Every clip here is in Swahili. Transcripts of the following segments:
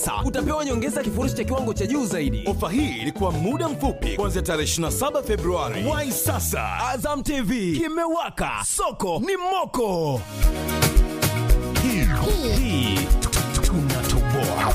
Sasa utapewa nyongeza kifurushi cha kiwango cha juu zaidi. Ofa hii ilikuwa muda mfupi kuanzia tarehe 27 Februari. Wai sasa, Azam TV kimewaka, soko ni moko. hii hii tunatoboa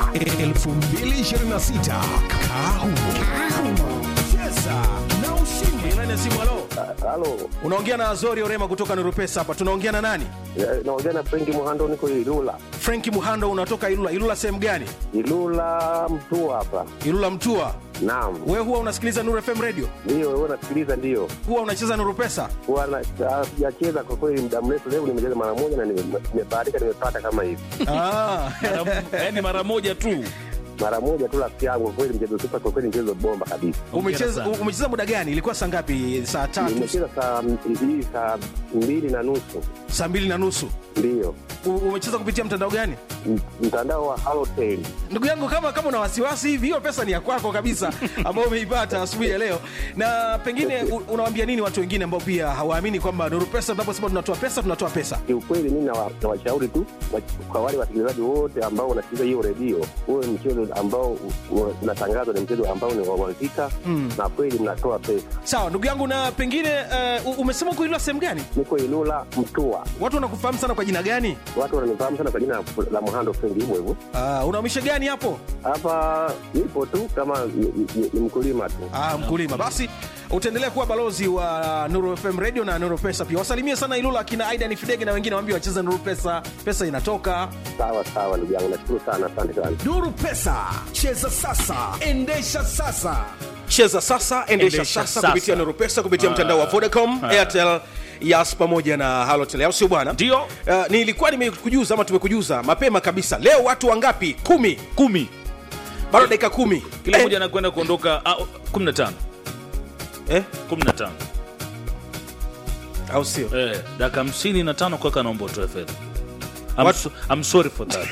2026 kahu Cheza na ushindi. Nani ya simu halo? Halo, Unaongea na Azori Orema kutoka Nurupesa hapa. Tunaongea na nani? eh, naongea na Frenki Muhando, niko Ilula. Franki Muhando unatoka Ilula. Ilula sehemu gani? Ilula mtu hapa. Ilula Mtua. Naam, Wewe huwa unasikiliza Nuru FM radio? ndio wewe nasikiliza, ndio Huwa unacheza Nurupesa? huwa na- ah, sijacheza kwa kweli muda mrefu. Leo nimecheza mara moja na nime- nimebahatika, nimepata kama hivi Ah. yaani mara moja tu mara moja tu, rafiki yangu. Kwa kweli mchezo super, kwa kweli mchezo bomba kabisa. Umecheza sana. umecheza muda gani? Ilikuwa saa ngapi? Saa tatu, Nimecheza saa hii saa mbili na nusu, saa mbili na nusu. ndio U- Umecheza kupitia mtandao gani? M- mtandao wa Halotel. Ndugu yangu, kama kama una wasiwasi hivi, hiyo pesa ni ya kwako kabisa, ambayo umeipata asubuhi ya leo. Na pengine u- unawaambia nini watu wengine ambao pia hawaamini kwamba Nuru Pesa, tunaposema tunatoa pesa, tunatoa pesa? Kiukweli mimi nawa- nawashauri tu wa- kwa wale wasikilizaji wote ambao wanasikiliza hiyo redio, huwe mchezo ambao u- u- unatangazwa ni mchezo ambao ni wa uhakika na kweli mnatoa pesa. Sawa ndugu yangu, na pengine uh, umesema kuilwa sehemu gani? Niko Ilula Mtua, Watu wanakufahamu sana kwa jina gani? watu wananifahamu sana kwa jina la Muhando Frenki, hivyo hivyo. Uh, unaumisha gani hapo? Hapa nipo tu kama ni, ni, ni mkulima tu. Ah, mkulima. Basi utaendelea kuwa balozi wa Nuru FM Radio na Nuru Pesa pia. Wasalimie sana Ilula akina Aidan Fidege na wengine waambie wacheze Nuru Pesa, pesa inatoka. Sawa sawa, ndugu yangu, nashukuru sana, asante sana. Nuru Pesa, cheza sasa, endesha sasa. Cheza sasa, endesha Endesha sasa, sasa. kupitia Nuru Pesa kupitia mtandao wa Vodacom, Airtel, Yas pamoja na Halotel, au sio bwana? Ndio. Uh, nilikuwa nimekujuza ama tumekujuza mapema kabisa. Leo watu wangapi? Kumi. kumi Bado dakika kumi. kila Eh, mmoja anakwenda kuondoka ah, kumi na tano eh, kumi na tano au sio? eh, dakika hamsini na tano kwaka naomba utoe fedha I'm, What? so, I'm sorry for that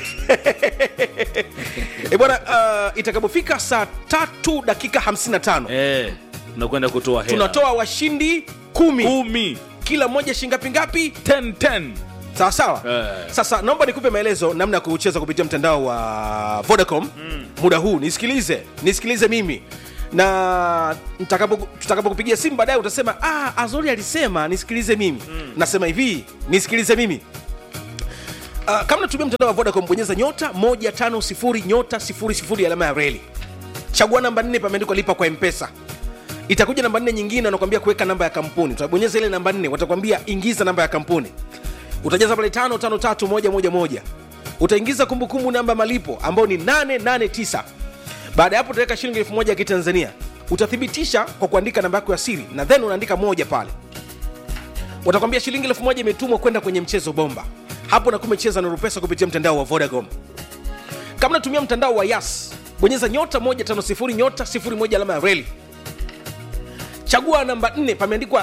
Eh, bwana uh, itakapofika saa tatu dakika 55 eh, tunakwenda kutoa hela tunatoa washindi kumi kumi kila mmoja shingapi ngapi 10 10 sawa sawa Eh. sasa naomba nikupe maelezo namna ya kucheza kupitia mtandao wa vodacom muda huu nisikilize nisikilize mimi na nitakapo- tutakapokupigia simu baadaye utasema ah, azori alisema nisikilize mimi nasema hivi nisikilize mimi Uh, kama natumia mtandao wa vodacom bonyeza nyota 150 nyota 00 alama ya reli chagua namba 4 pameandikwa lipa kwa mpesa itakuja namba nne nyingine wanakwambia kuweka namba ya kampuni utabonyeza ile namba nne watakwambia ingiza namba ya kampuni utajaza pale tano tano tatu moja moja moja utaingiza kumbukumbu namba malipo ambayo ni 889 baada ya hapo utaweka shilingi elfu moja ya kitanzania utathibitisha kwa kuandika namba yako ya siri na then unaandika moja pale watakwambia shilingi elfu moja imetumwa kwenda kwenye mchezo bomba hapo nakuwa umecheza Nuru Pesa kupitia mtandao wa vodacom kama natumia mtandao wa yas bonyeza nyota 150 nyota 01 alama ya reli chagua namba 4 pameandikwa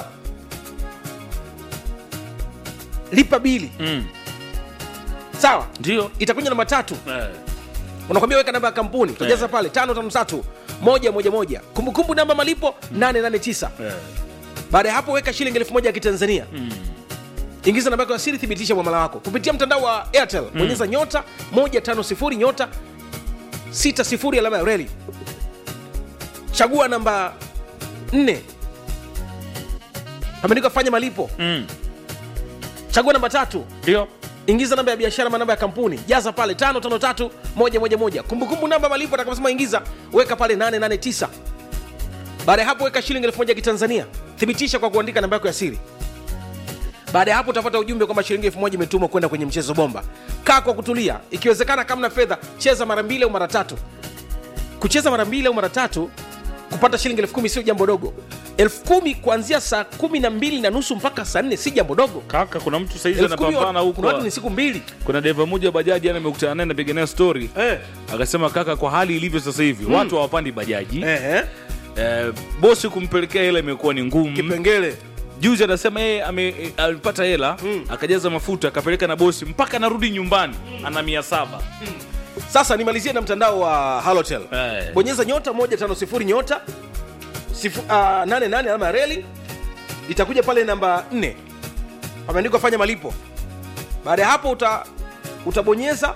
lipa bili mm. sawa ndio itakuja namba tatu eh. unakwambia weka namba ya kampuni utajaza Eh. pale tano tano tatu moja moja moja kumbukumbu namba malipo 889 Eh. baada ya hapo weka shilingi elfu moja ya kitanzania ingiza namba yako ya siri thibitisha mwamala wako kupitia mtandao wa airtel bonyeza nyota 150 nyota 60 alama ya reli chagua namba 4 pameandikwa fanya malipo Mm. chagua namba tatu ndio ingiza namba ya biashara ma namba ya kampuni jaza pale 553 111 kumbukumbu namba malipo atakaposema ingiza weka pale 889 baada ya hapo weka shilingi 1000 ya kitanzania thibitisha kwa kuandika namba yako ya siri baada ya hapo utapata ujumbe kwamba shilingi 1000 imetumwa kwenda kwenye mchezo bomba kaa kwa kutulia ikiwezekana kama na fedha cheza mara mbili au mara tatu kucheza mara mbili au mara tatu kupata shilingi elfu kumi sio jambo dogo elfu kumi kuanzia saa kumi na mbili na nusu mpaka saa nne si jambo dogo kaka kuna mtu saizi elfu kumi anapambana wa- huko kuna watu ni siku mbili kuna deva moja wa bajaji ana amekutana naye napiga naye story eh. akasema kaka kwa hali ilivyo sasa hivi watu hawapandi bajaji Eh, eh, bosi kumpelekea hela imekuwa ni ngumu kipengele juzi anasema yeye ame- eh, alipata hela akajaza mafuta akapeleka na bosi mpaka anarudi nyumbani ana mia saba sasa nimalizie na mtandao wa halotel Eh. bonyeza nyota 150 nyota sifu- ah, 88 alama ya reli itakuja pale namba 4 pameandikwa fanya malipo baada ya hapo uta, utabonyeza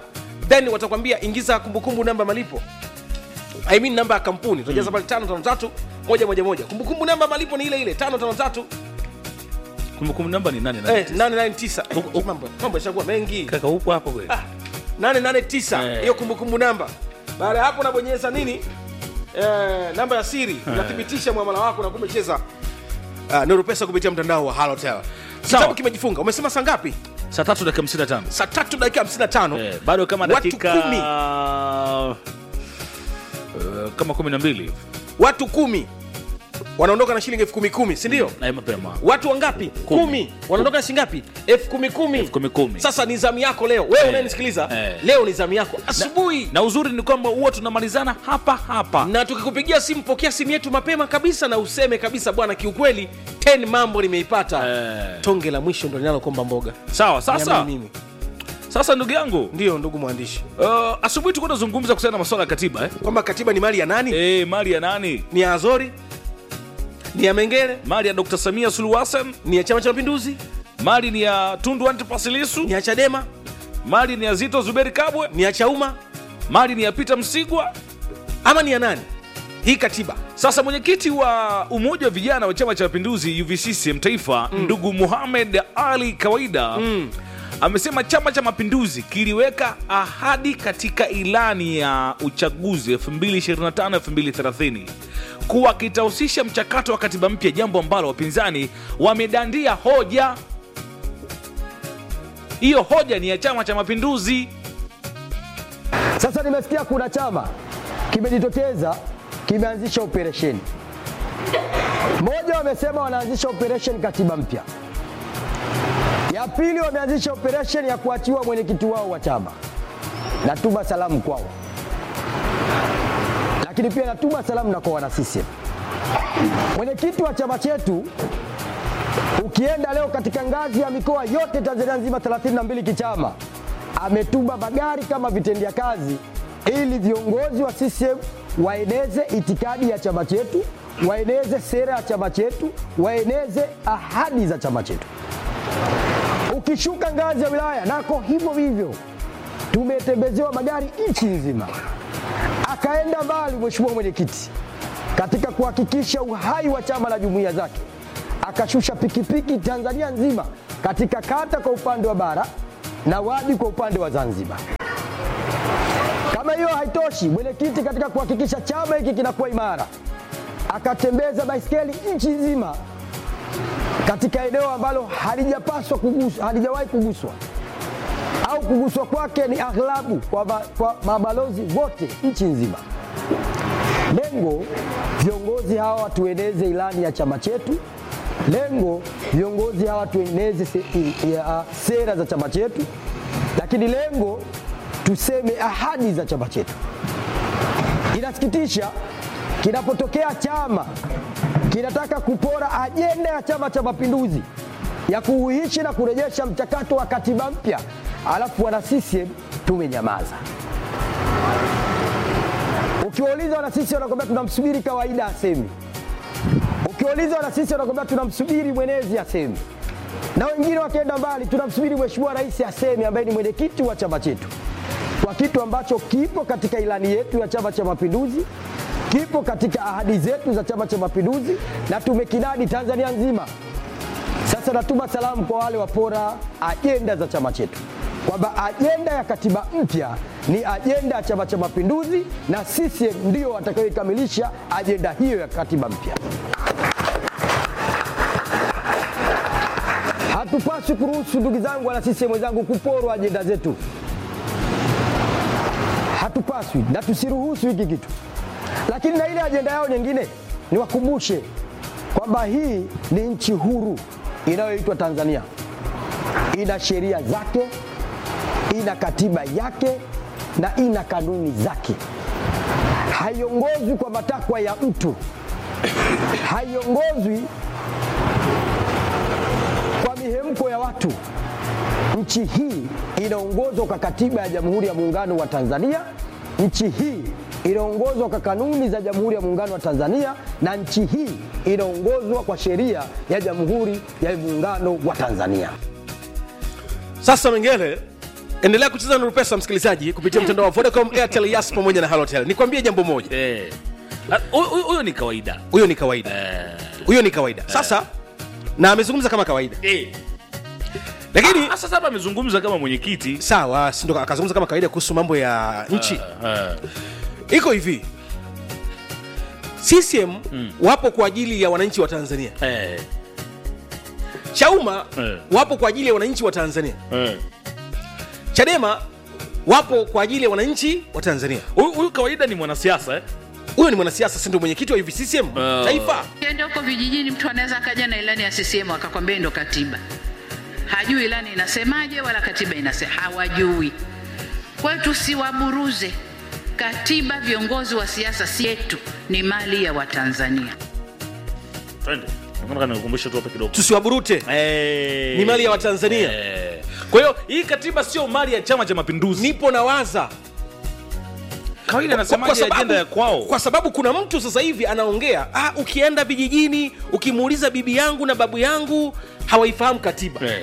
then watakwambia ingiza kumbukumbu namba malipo I mean namba ya kampuni utajaza pale tano tano tatu moja moja moja kumbukumbu namba malipo ni ile ile tano tano tatu kumbukumbu namba ni nani eh, nane nane tisa mambo mambo yashakuwa mengi kaka upo hapo kweli Ah, nane nane tisa Eh. hiyo kumbukumbu namba baada ya hapo unabonyeza nini eh, namba ya siri unathibitisha mwamala wako na kumecheza uh, nuru pesa kupitia mtandao wa halotel kitabu kimejifunga umesema saa ngapi saa tatu dakika 55 saa tatu dakika 55 eh, bado kama Watu dakika kumi. eh, kama kumi na mbili hivi. watu kumi wanaondoka na shilingi elfu kumi kumi sindio na mapema watu wangapi kumi wanaondoka na shilingi ngapi elfu kumi kumi kumi kumi. sasa ni zamu yako leo wewe Eh, unayenisikiliza eh. leo ni zamu yako asubuhi na uzuri ni kwamba huwa tunamalizana hapa hapa na tukikupigia simu pokea simu yetu mapema kabisa na useme kabisa bwana kiukweli 10 mambo nimeipata Eh. tonge la mwisho ndo linalokomba mboga sawa sasa Niamini mimi sasa ndugu yangu ndio ndugu mwandishi uh, asubuhi tulikuwa tunazungumza kuhusiana na masuala ya katiba eh? kwamba katiba ni mali ya nani eh, mali ya nani ni ya azori ni ya mengere mali ya dr samia suluhu hassan ni ya chama cha mapinduzi mali ni ya tundu antipasilisu ni ya chadema mali ni ya zito zuberi kabwe ni ya chauma mali ni ya peter msigwa ama ni ya nani hii katiba sasa mwenyekiti wa umoja wa vijana wa chama cha mapinduzi uvccm taifa mm. ndugu muhamed ali kawaida mm. amesema chama cha mapinduzi kiliweka ahadi katika ilani ya uchaguzi 2025-2030 kuwa kitahusisha mchakato wa katiba mpya jambo ambalo wapinzani wamedandia hoja hiyo hoja ni ya chama cha mapinduzi Sasa nimesikia kuna chama kimejitokeza kimeanzisha operesheni moja, wamesema wanaanzisha operesheni katiba mpya. Ya pili, wameanzisha operesheni ya kuachiwa mwenyekiti wao wa chama. Natuma salamu kwao, lakini pia natuma salamu na kwa wana CCM. Mwenyekiti wa chama chetu ukienda leo katika ngazi ya mikoa yote Tanzania nzima 32 kichama ametuma magari kama vitendea kazi ili viongozi wa CCM waeneze itikadi ya chama chetu, waeneze sera ya chama chetu, waeneze ahadi za chama chetu. Ukishuka ngazi ya wilaya nako hivyo hivyo, tumetembezewa magari nchi nzima. Akaenda mbali mheshimiwa mwenyekiti katika kuhakikisha uhai wa chama na jumuiya zake, akashusha pikipiki Tanzania nzima katika kata kwa upande wa bara na wadi kwa upande wa Zanzibar. Kama hiyo haitoshi, mwenyekiti katika kuhakikisha chama hiki kinakuwa imara, akatembeza baiskeli nchi nzima katika eneo ambalo halijapaswa kuguswa, halijawahi kuguswa au kuguswa kwake ni aghlabu kwa, ma, kwa mabalozi wote nchi nzima. Lengo viongozi hawa tueneze ilani ya chama chetu. Lengo viongozi hawa tueneze se, ya, sera za chama chetu, lakini lengo tuseme ahadi za chama chetu. Inasikitisha kinapotokea chama kinataka kupora ajenda ya Chama cha Mapinduzi ya kuuishi na kurejesha mchakato wa katiba mpya, alafu wana CCM tumenyamaza. Ukiwauliza wana CCM wanakwambia tunamsubiri kawaida asemi. Ukiwauliza wana CCM wanakwambia tunamsubiri mwenezi asemi, na wengine wakienda mbali tunamsubiri mheshimiwa rais asemi, ambaye ni mwenyekiti wa chama chetu, kwa kitu ambacho kipo katika ilani yetu ya Chama cha Mapinduzi, kipo katika ahadi zetu za Chama cha Mapinduzi na tumekinadi Tanzania nzima. Sasa natuma salamu kwa wale wapora ajenda za chama chetu kwamba ajenda ya katiba mpya ni ajenda ya Chama cha Mapinduzi na CCM ndio watakayoikamilisha ajenda hiyo ya katiba mpya. Hatupaswi kuruhusu ndugu zangu wana CCM wenzangu kuporwa ajenda zetu, hatupaswi na tusiruhusu hiki kitu. Lakini na ile ajenda yao nyingine, niwakumbushe kwamba hii ni nchi huru inayoitwa Tanzania, ina sheria zake, ina katiba yake na ina kanuni zake. Haiongozwi kwa matakwa ya mtu, haiongozwi kwa mihemko ya watu. Nchi hii inaongozwa kwa katiba ya Jamhuri ya Muungano wa Tanzania. Nchi hii inaongozwa kwa kanuni za Jamhuri ya Muungano wa Tanzania, na nchi hii inaongozwa kwa sheria ya Jamhuri ya Muungano wa Tanzania. sasa mengele endelea kucheza na rupesa msikilizaji kupitia mtandao wa vodacom airtel yas pamoja na halotel nikwambie jambo moja Eh. Ah, huyo- huyo huyo ni kawaida huyo ni kawaida Eh. huyo ni kawaida sasa na amezungumza kama kawaida Eh. lakini Ah, sasa hapa amezungumza kama mwenyekiti sawa si ndo akazungumza kama kawaida kuhusu mambo ya nchi Ah. iko hivi ccm wapo kwa ajili ya wananchi wa tanzania Eh. chauma Eh. wapo kwa ajili ya wananchi wa tanzania Eh. chadema wapo kwa ajili ya wananchi wa tanzania Huyu huyu kawaida ni mwanasiasa eh? huyo ni mwanasiasa si ndo mwenyekiti wa UVCCM Ah. taifa Ukienda huko vijijini, mtu anaweza akaja na ilani ya CCM akakwambia ndo katiba, hajui ilani inasemaje wala katiba inasema, hawajui. Kwa hiyo tusiwaburuze. Katiba, viongozi wa siasa si yetu, ni mali ya Watanzania. Twende. Nataka nikukumbushe tu hapa kidogo. tusiwaburute Eh. Ni mali ya Watanzania. Eh. Kwa hiyo hii katiba sio mali ya Chama cha Mapinduzi. nipo na waza kawaida Kwa- kwa anasemaje sababu- ajenda ya kwao? kwa sababu kuna mtu sasa hivi anaongea ah, ukienda vijijini ukimuuliza bibi yangu na babu yangu hawaifahamu katiba Eh.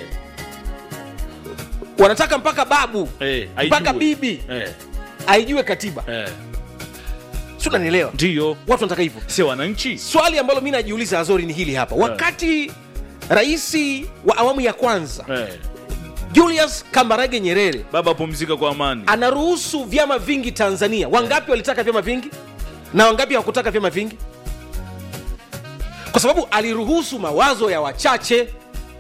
wanataka mpaka babu Eh, mpaka haijui. bibi Eh. aijue katiba Eh. si unanielewa Ndio. watu wanataka hivyo Sio wananchi. swali ambalo mi najiuliza azori ni hili hapa wakati raisi wa awamu ya kwanza Eh. julius kambarage nyerere Baba pumzika kwa amani. anaruhusu vyama vingi tanzania wangapi walitaka vyama vingi na wangapi hawakutaka vyama vingi kwa sababu aliruhusu mawazo ya wachache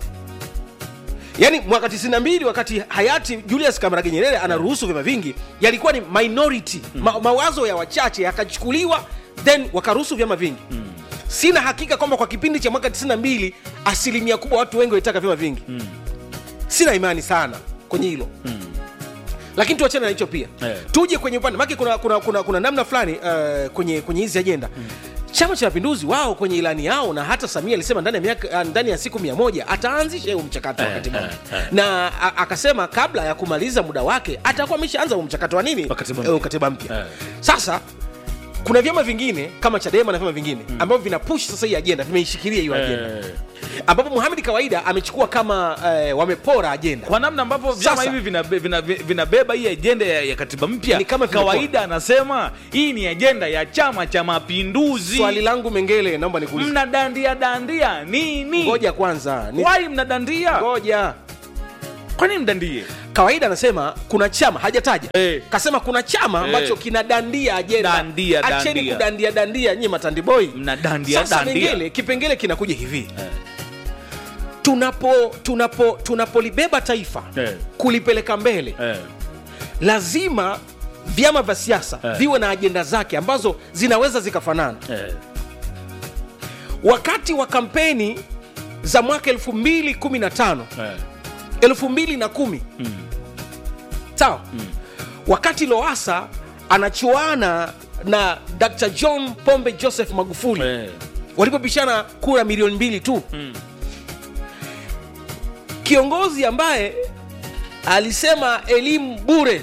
yaani mwaka 92 wakati hayati julius kamarage nyerere anaruhusu vyama vingi yalikuwa ni minority ma, mawazo ya wachache yakachukuliwa then wakaruhusu vyama vingi sina hakika kwamba kwa kipindi cha mwaka 92 asilimia kubwa watu wengi walitaka vyama vingi sina imani sana kwenye hilo lakini tuachane na hicho pia Eh. tuje kwenye upande make kuna, kuna, kuna, kuna namna fulani uh, kwenye kwenye hizi ajenda chama cha mapinduzi wao kwenye ilani yao na hata samia alisema ndani ya, miaka, uh, ndani ya siku mia moja ataanzisha huo mchakato wa Eh, katiba eh, mpya. eh. na a, akasema kabla ya kumaliza muda wake atakuwa ameshaanza huo mchakato wa nini Wa katiba Eh, mpya. katiba mpya Eh. sasa kuna vyama vingine kama chadema na vyama vingine ambavyo vina push sasa hii ajenda vimeishikilia hiyo ajenda Eh. ambapo muhamed kawaida amechukua kama eh, wamepora ajenda kwa namna ambavyo vyama Sasa- hivi vinabeba vina, vinabeba hii ajenda ya, ya katiba mpya Ni kama vimekuwa. kawaida anasema hii ni ajenda ya chama cha mapinduzi swali langu mengele naomba nikuulize mnadandia dandia nini ngoja kwanza ni- wai mnadandia ngoja kwani mdandie kawaida anasema kuna chama hajataja Eh. kasema kuna chama ambacho Eh. kinadandia ajenda Dandia, acheni dandia. kudandia dandia nyie matandiboi Mnadandia, sasa dandia. mengele kipengele kinakuja hivi tunapo tunapo tunapolibeba taifa Eh. kulipeleka mbele eh. lazima vyama vya siasa Eh. viwe na ajenda zake ambazo zinaweza zikafanana Eh. wakati wa kampeni za mwaka 215 Eh. 2010 sawa wakati loasa anachuana na dr john pombe joseph magufuli Eh. walipopishana kura milioni mbili tu kiongozi ambaye alisema elimu bure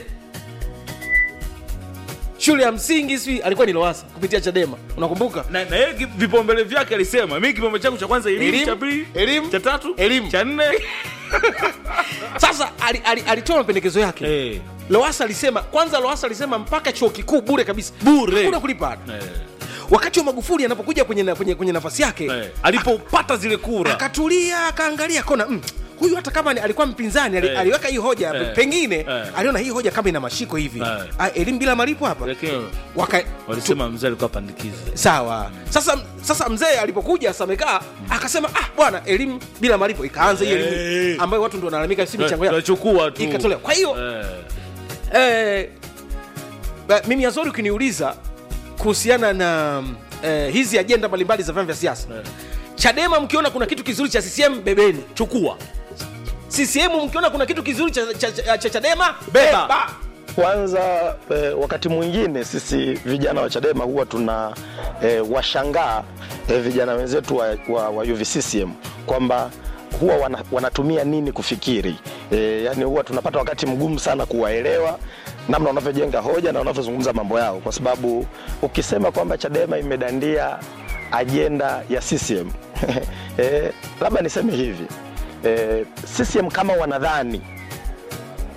shule ya msingi sijui alikuwa ni loasa kupitia chadema unakumbuka na na yeye ki- vipaumbele vyake alisema mi kipaumbele changu cha kwanza elimu Elimu, cha pili elimu, cha tatu elimu. cha nne sasa ali- ali- alitoa mapendekezo yake Eh. loasa alisema kwanza loasa alisema mpaka chuo kikuu bure kabisa Bure. hakuna kulipa ada Eh. wakati wa magufuli anapokuja kwenye, na- kwenye, kwenye nafasi yake Eh. alipopata zile kura akatulia akaangalia kona mm, huyu hata kama ni- alikuwa mpinzani ali, Eh. aliweka hii hoja Eh. pengine Eh. aliona hii hoja kama ina mashiko hivi Eh. Ah, elimu bila malipo hapa Lakini Waka, walisema mzee alikuwa pandikizi sawa sasa sasa mzee alipokuja samekaa akasema ah bwana elimu bila malipo ikaanza hii Eh. elimu ambayo watu ndo wanalalamika si michango yao tunachukua tu ikatolewa kwa hiyo Eh. eh, ba- mimi azori ukiniuliza kuhusiana na eh, hizi ajenda mbalimbali za vyama vya siasa Eh. chadema mkiona kuna kitu kizuri cha ccm bebeni chukua ccm mkiona kuna kitu kizuri cha, cha, cha, cha chadema Beba. beba Kwanza eh, wakati mwingine sisi vijana wa Chadema huwa tuna eh, washangaa eh, vijana wenzetu wa, wa, wa UVCCM kwamba huwa wana, wanatumia nini kufikiri eh, yani huwa tunapata wakati mgumu sana kuwaelewa namna wanavyojenga hoja na wanavyozungumza mambo yao, kwa sababu ukisema kwamba Chadema imedandia ajenda ya CCM eh, labda niseme hivi eh, CCM kama wanadhani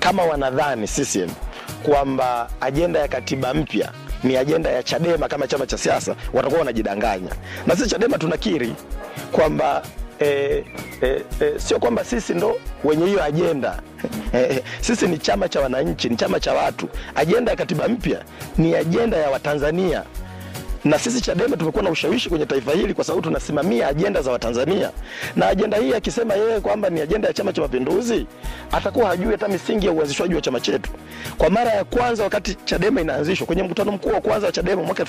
kama wanadhani CCM kwamba ajenda ya katiba mpya ni ajenda ya Chadema kama chama cha siasa, watakuwa wanajidanganya. Na sisi Chadema tunakiri kwamba E, e, e, sio kwamba sisi ndo wenye hiyo ajenda e, sisi ni chama cha wananchi, ni chama cha watu. Ajenda ya katiba mpya ni ajenda ya Watanzania na sisi Chadema tumekuwa na ushawishi kwenye taifa hili kwa sababu tunasimamia ajenda za Watanzania, na ajenda hii akisema yeye kwamba ni ajenda ya Chama cha Mapinduzi, atakuwa hajui hata misingi ya uanzishwaji wa chama chetu. Kwa mara ya kwanza wakati Chadema inaanzishwa kwenye mkutano mkuu wa kwanza wa Chadema mwaka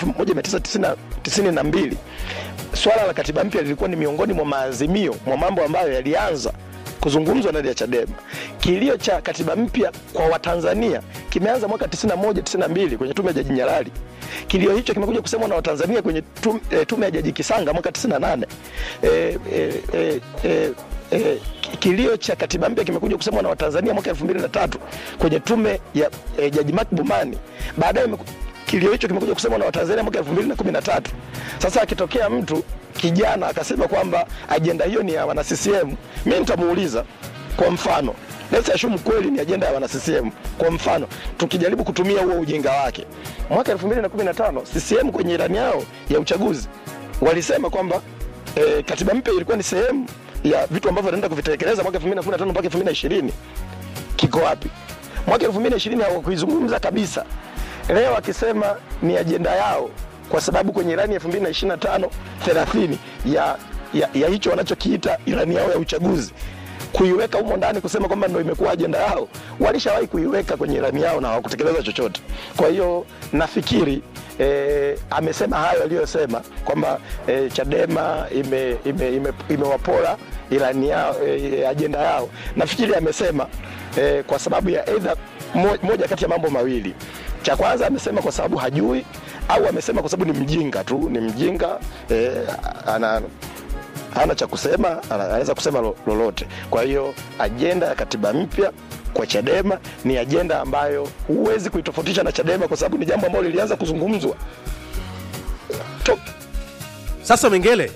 1992 swala la katiba mpya lilikuwa ni miongoni mwa maazimio mwa mambo ambayo yalianza kuzungumzwa ndani ya Chadema. Kilio cha katiba mpya kwa Watanzania kimeanza mwaka 91 92 kwenye tume ya Jaji Nyalali. Kilio hicho kimekuja kusemwa na Watanzania kwenye tume, e, tume ya Jaji Kisanga mwaka 98. E, e, e, e, e, kilio cha katiba mpya kimekuja kusemwa na Watanzania mwaka 2003 kwenye tume ya e, Jaji Mark Bomani. Baadaye imeku- kilio hicho kimekuja kusemwa na Watanzania mwaka 2013. Sasa akitokea mtu kijana akasema kwamba ajenda hiyo ni ya wana CCM, mimi nitamuuliza kwa mfano Let's assume kweli ni ajenda ya wana CCM. Kwa mfano, tukijaribu kutumia huo ujinga wake, mwaka 2015 CCM kwenye ilani yao ya uchaguzi walisema kwamba e, katiba mpya ilikuwa ni sehemu ya vitu ambavyo wanaenda kuvitekeleza mwaka 2015 mpaka 2020. Kiko wapi? Mwaka 2020 hawakuizungumza kabisa. Leo akisema ni ajenda yao kwa sababu kwenye ilani ya 2025 30 ya, ya, ya hicho wanachokiita ilani yao ya uchaguzi kuiweka humo ndani kusema kwamba ndo imekuwa ajenda yao, walishawahi kuiweka kwenye ilani yao na hawakutekeleza chochote. Kwa hiyo nafikiri e, amesema hayo aliyosema kwamba e, Chadema imewapora ime, ime, imewapora ilani yao e, ajenda yao. Nafikiri amesema e, kwa sababu ya either mo, moja kati ya mambo mawili. Cha kwanza amesema kwa sababu hajui, au amesema kwa sababu ni mjinga tu, ni mjinga e, ana hana cha kusema, ana- anaweza kusema lo- lolote. Kwa hiyo ajenda ya katiba mpya kwa Chadema ni ajenda ambayo huwezi kuitofautisha na Chadema kwa sababu ni jambo ambalo lilianza kuzungumzwa to, sasa mengele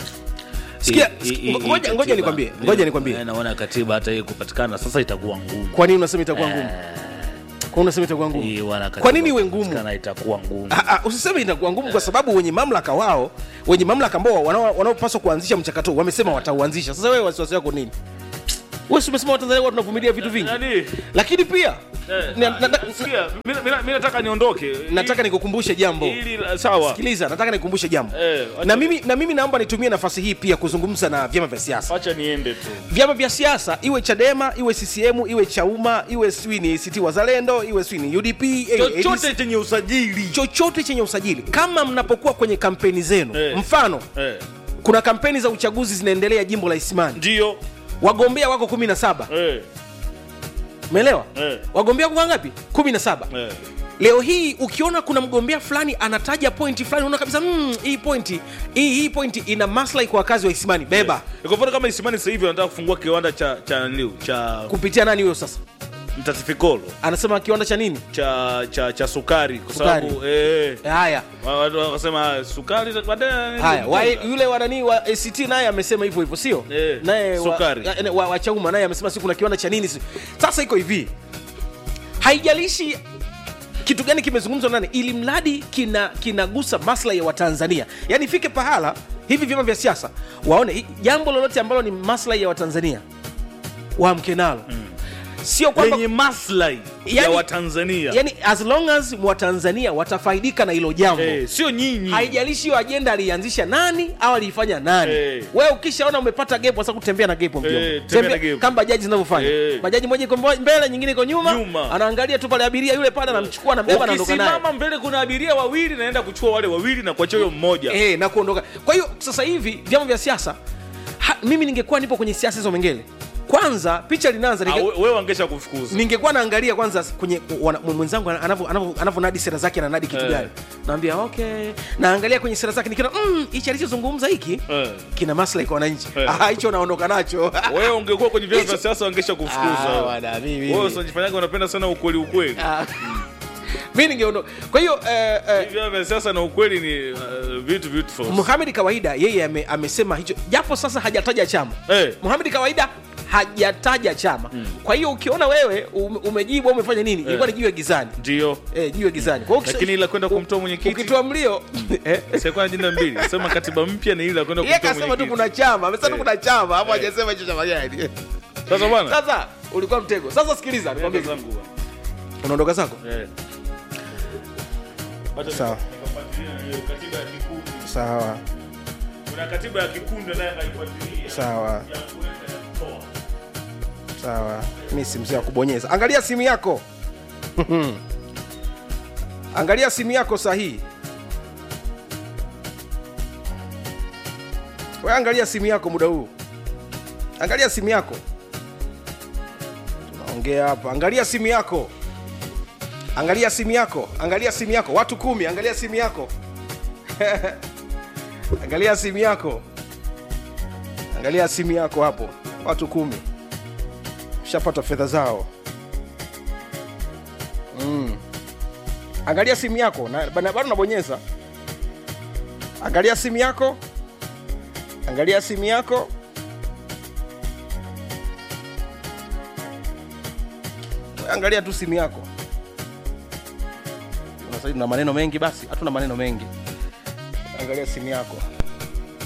sikia Hii- hii- ngo- hii ngoja ngoja katiba, nikwambie mimi- ngoja nikwambie mimi naona katiba hata hii kupatikana sasa itakuwa ngumu kwa nini unasema itakuwa ngumu kwa nini unasema itakuwa Hii ngumu wana katiba kwa nini iwe ngumu kupatikana itakuwa ngumu Ah, ah, usiseme itakuwa ngumu kwa sababu wenye mamlaka wao wenye mamlaka ambao wanao- wanaopaswa kuanzisha mchakato huu, wamesema watauanzisha sasa wewe wasiwasi wako nini wewe si umesema watanzania huwa tunavumilia vitu vingi Nani? lakini pia Eh, na- na- na- sikia, mimi- mimi mimi nataka niondoke nataka nikukumbushe jambo ili la- sawa sikiliza nataka nikukumbushe jambo Eh, wacha- na mimi na mimi naomba nitumie nafasi hii pia kuzungumza na vyama vya siasa wacha niende tu vyama vya siasa iwe chadema iwe ccm iwe chauma iwe sijui ni act wazalendo iwe sijui ni udp iwe chochote ADC, chenye usajili chochote chenye usajili kama mnapokuwa kwenye kampeni zenu Eh. mfano eh, kuna kampeni za uchaguzi zinaendelea jimbo la isimani ndio wagombea wako 17 eh, umeelewa Eh. wagombea wako ngapi 17 eh. leo hii ukiona kuna mgombea fulani anataja pointi fulani unaona kabisa mm, hii pointi hii, hii pointi ina maslahi kwa wakazi wa isimani beba kwa mfano kama isimani sasa hivi wanataka kufungua kiwanda cha cha niliu cha kupitia nani huyo sasa mtatifikolo anasema kiwanda cha nini cha cha cha sukari kwa Sukari. sababu eh, haya wa- watu wakasema sukari baadaye haya wa, yule wa nani wa act naye amesema hivyo hivyo sio Eh, naye wa, sukari. ya- wa, wa chauma naye amesema si kuna kiwanda cha nini si. sasa iko hivi haijalishi kitu gani kimezungumzwa nani ili mradi kina kinagusa maslahi ya watanzania yaani ifike pahala hivi vyama vya siasa waone hi- jambo lolote ambalo ni maslahi ya watanzania waamke nalo sio kwamba lenye maslahi ya Yani- watanzania yani as long as watanzania watafaidika na hilo jambo eh, sio nyinyi haijalishi hiyo ajenda aliianzisha nani au aliifanya nani Eh. wewe ukishaona umepata gepo sasa kutembea na gepo mjomba. Eh, tembea na gepo. kama bajaji zinavyofanya Eh. bajaji moja iko mbo- mbele nyingine iko nyuma, Nyuma. anaangalia tu pale abiria yule pale anamchukua anambeba anaondoka naye ukisimama mbele kuna abiria wawili naenda kuchukua wale wawili na kuachia huyo mmoja eh, na kuondoka kwa hiyo sasa hivi vyama vya siasa ha, mimi ningekuwa nipo kwenye siasa hizo mengele kwanza picha linaanza Ah, ninge, we- wewe wangesha kufukuza ningekuwa naangalia kwanza kwenye wana- mwenzangu anavyo- anavyo- anavyonadi sera zake ananadi kitu Eh. gani naambia okay naangalia kwenye sera zake nikiona mm, hichi alichozungumza hiki Eh. kina maslahi kwa wananchi Eh. Ah, hicho naondoka nacho wewe ungekuwa kwenye vyama vya Hicho- siasa wangesha Ah, kufukuza bwana, mimi- wewe unajifanyaga unapenda sana ukweli ukweli Ah. mi ningeondoka kwa hiyo eh, eh, vyama vya siasa na ukweli ni uh, vitu beautiful Muhamed kawaida yeye ame, amesema hicho japo sasa hajataja chama Eh. Muhamed kawaida hajataja chama kwa hiyo ukiona wewe ume- umejibu au umefanya nini ilikuwa ni jiwe gizani ndio eh, jiwe gizani kwa hiyo ukisha- lakini ila kwenda kumtoa mwenyekiti ukitoa mlio eh, sikuwa na jina mbili sema katiba mpya ni ile ya kwenda yeye kumtoa kasema tu mwenyekiti kuna chama amesema tu Eh. kuna chama hapo Eh. hajasema hicho chama gani sasa bwana sasa ulikuwa mtego sasa sikiliza nikwambie Nenda zangu bwana. unaondoka zako Eh. sawa Katiba ya kikundi. sawa kuna katiba ya kikundi naye akaifuatilia sawa ya kuweka na kutoa. sawa mi si mzee wa kubonyeza angalia simu yako angalia simu yako sahihi we angalia simu yako muda huu angalia simu yako tunaongea hapa angalia simu yako angalia simu yako angalia simu yako watu kumi angalia simu yako angalia simu yako angalia simu yako hapo watu kumi shapata fedha zao mm. angalia simu yako na bana- bado nabonyeza angalia simu yako angalia simu yako angalia tu simu yako Sasa hivi tuna maneno mengi basi hatuna maneno mengi angalia simu yako